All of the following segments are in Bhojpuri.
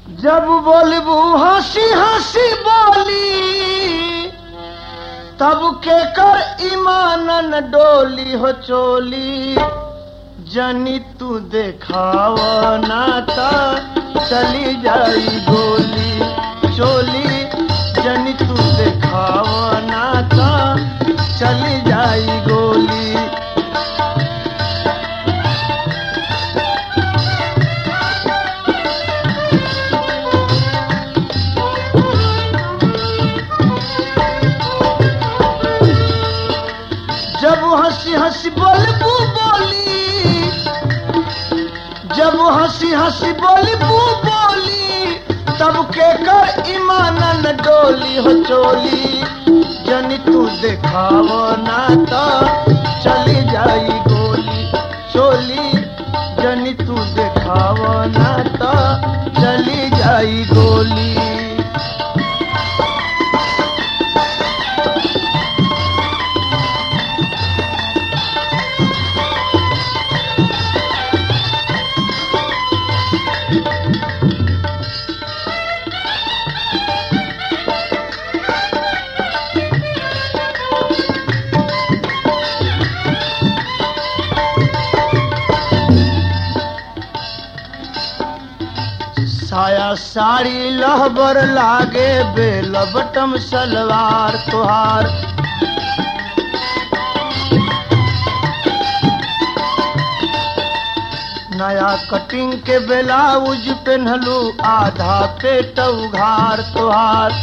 जब बोलबू हंसी हंसी बोली तब के कर ईमानन डोली हो चोली जनी तू देखाव नाता चली जाई गोली चोली जनी तू देखाव नाता चली जाई गोली जब हंसी हंसी बोलबू बोली जब हंसी हंसी बोलबू बोली तब के कर ईमानन डोली हो चोली जनी तू देखाव ना तो चली जाई गोली चोली जनी तू देखाव ना तो चली जाई गोली साया साड़ी लहबर लागे बेल बटम सलवार तुहार नया कटिंग के ब्लाउज पहनलू आधा पेट उघार तुहार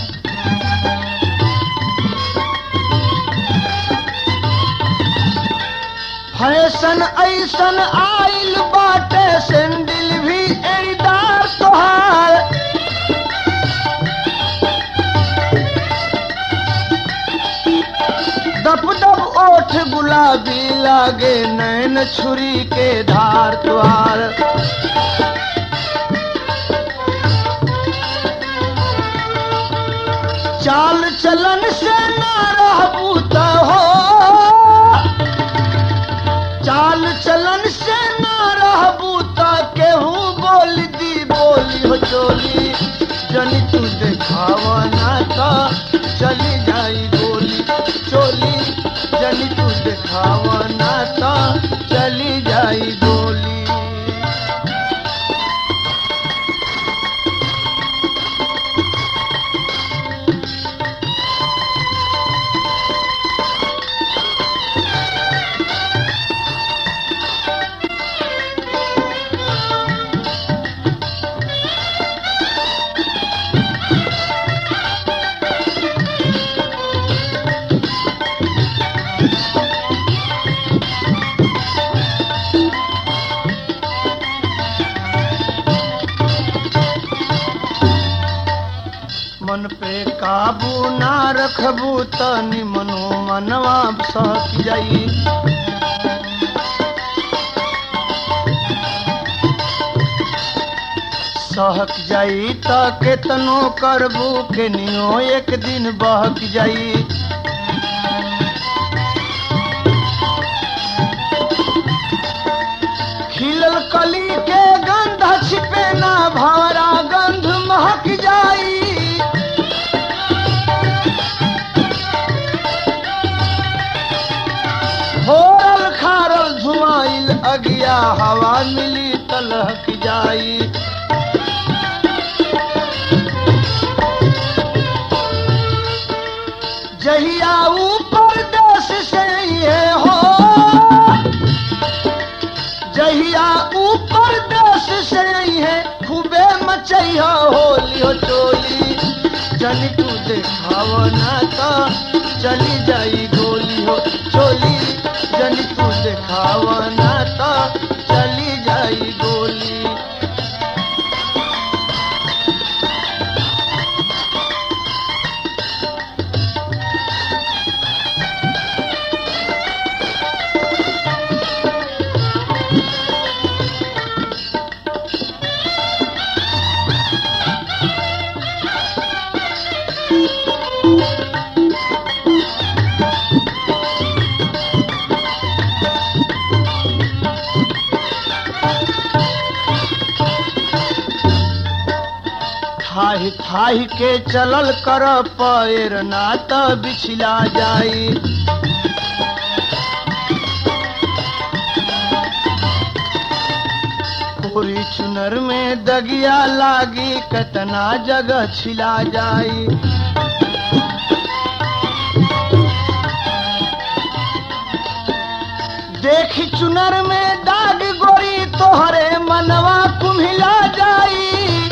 फैशन ऐसन आइल बाटे सैंडल भी एड़ीदार तोहार दप दप ओठ गुलाबी लागे नैन छुरी के धार तुहार चाल चलन से ना रहबू त हो चाल चलन से ना रहबू त केहू बोल दी बोली हो चोली जनी तू देखाव ना तो चली जाई गोली चोली जनी तू देखाव ना तो चली जाई गोली मन पे काबू ना रखबू त निमनो मनवा सहक जाई सहक जाई त केतनो करबू के नियो एक दिन बहक जाई खिलल कली के गंध छिपे ना भवरा गंध महक जाई होरल खारल झुमाइल अगिया हवा मिली तलहक जाई जहिया ऊपर देश से ये हो जहिया ऊपर देश से है खूबे मचैया होली हो चोली चली तू देखाव ना तो चली जाई गोली हो चोली जनी तू देखाव ना तो चली जाई गोली थाही थाही के चलल कर पैर ना त बिछला जाई पूरी चुनर में दगिया लागी कतना जगह छिला जाई देखी चुनर में दाग गोरी तोहरे मनवा कुम्हिला जाई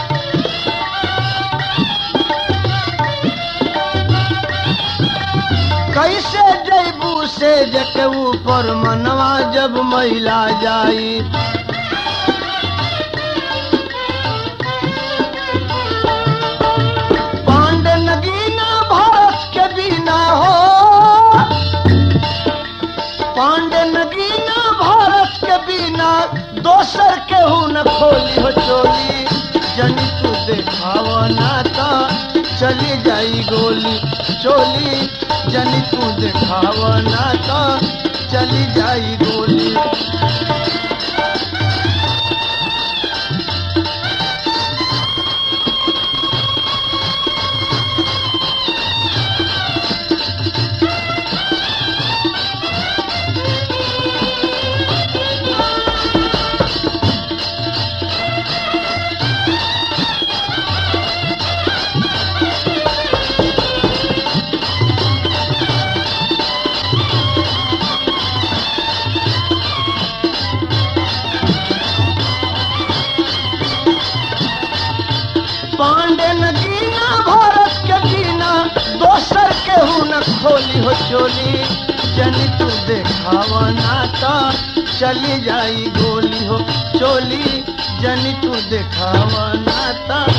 कैसे जैबू से जके ऊपर मनवा जब महिला जाई पांड नगीना भारत के बिना हो पांड नगीना भारत के बिना दोसर केहू न खोली हो चोली जनी तू देखाव नाता चली जाई गोली चोली जनी तू देखाव नाता चली जाई गोली पांडे नगीना भारत के जीना दोसर केहू न खोली हो चोली जनी तू देखावा नाता चली जाई गोली हो चोली जनी तू देखावा नाता